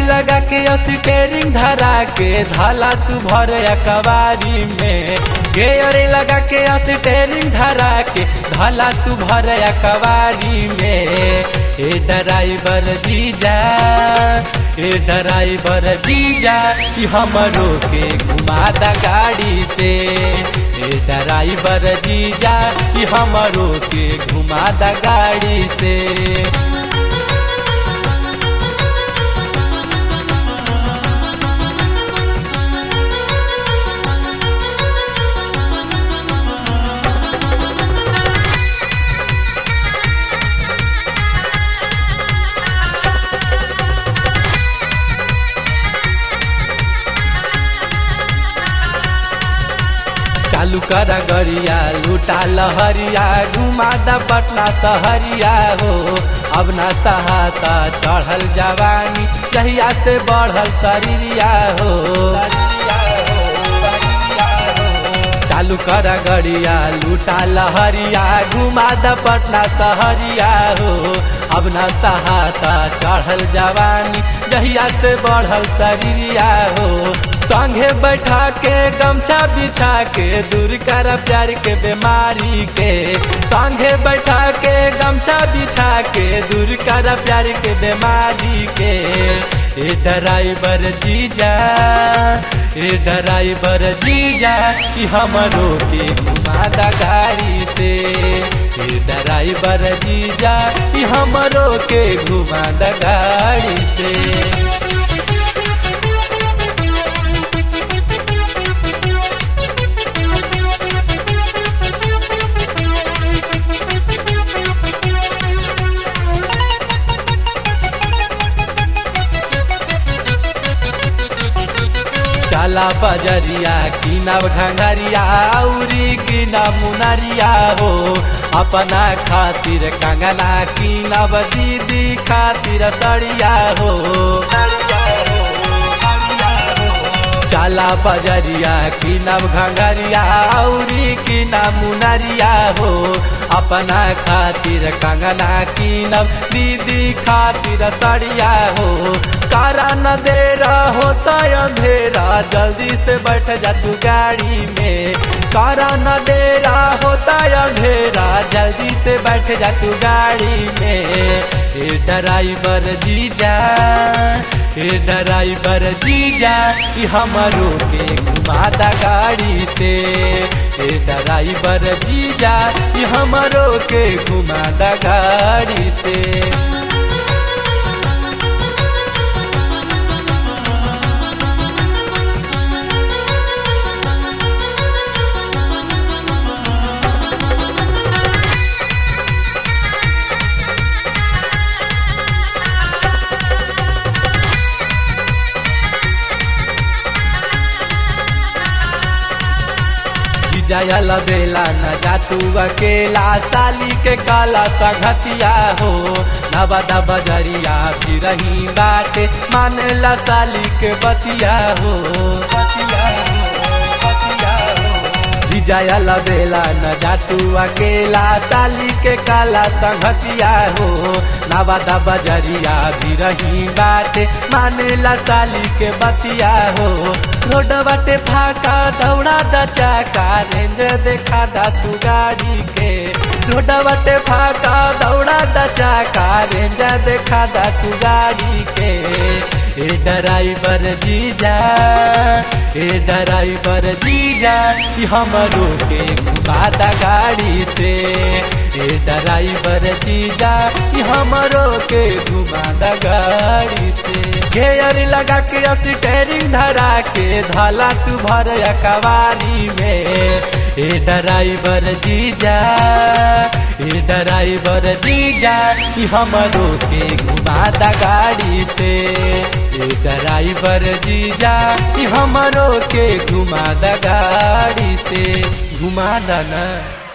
लगा के स्टेरिंग धरा के धाला तू भर कवारी में गेयर लगा के स्टेरिंग धरा के धाला तू भर कवारी में ए ड्राइवर जीजा ए ड्राइवर जीजा ई हमरो के घुमा दा गाड़ी से ए ड्राइवर जीजा ई हमरो के घुमा दा गाड़ी से चालू कर गरिया लूटा लहरिया घुमा द पटना सहरिया हो अब न सहाता चढ़ल जवानी जहिया से बढ़ल शरीरिया हो चालू कर गरिया लूटा लहरिया घुमा द पटना सहरिया हो अब न सहाता चढ़ल जवानी जहिया से बढ़ल शरीरिया हो संगे बैठा के गमछा बिछा के दूर कर प्यार के बीमारी के संगे बैठा के गमछा बिछा के दूर कर प्यार के बीमारी के ए ड्राइवर जीजा ए ड्राइवर जीजा ई हमरो के घुमा दा गाड़ी से ए ड्राइवर जीजा ई हमरो के घुमा दा गाड़ी से चला बजरिया किनब घंगरिया औरी किना मुनरिया हो अपना खातिर कंगना किनब दीदी खातिर सड़िया हो चला बजरिया किनब घंगरिया औरी किना मुनरिया हो अपना खातिर कंगना किनब दीदी खातिर सड़िया हो कारा न दे होता अंधेरा जल्दी से बैठ जा तू गाड़ी में कारा न दे होता अंधेरा जल्दी से बैठ जा तू गाड़ी में ए ड्राइवर जीजा ए ड्राइवर जीजा ई हमरो के घुमा दा गाड़ी से ए ड्राइवर जीजा ई हमरो के घुमा दा गाड़ी से जायल बेला न जातू अकेला साली के काला सघतिया हो नबदा बजरिया फिर रही बाटे मानेला साली के बतिया हो बतिया हो बतिया हो जायल बेला न जातू अकेला साली के काला संघतिया हो नवादा बजरिया भी रही बाटे मानेला साली के बतिया हो रोड बाटे फाका दौड़ा द चाका रेंज देखा दा तू गाड़ी के रोड बाटे फाका दौड़ा द चाका रेंज देखा दा तू गाड़ी के ए ड्राइवर जीजा ए ड्राइवर जीजा ई हमरो के घुमा दा गाड़ी से ए ड्राइवर जीजा ई हमरो के घुमा दा गाड़ी से घेयर लगा के स्टेरिंग धरा के धाला तू भर कवारी में ए ड्राइवर जीजा ए ड्राइवर जीजा ई हमरो के घुमा दा गाड़ी से ए ड्राइवर जीजा ई हमरो के घुमा दा गाड़ी से घुमा दा ना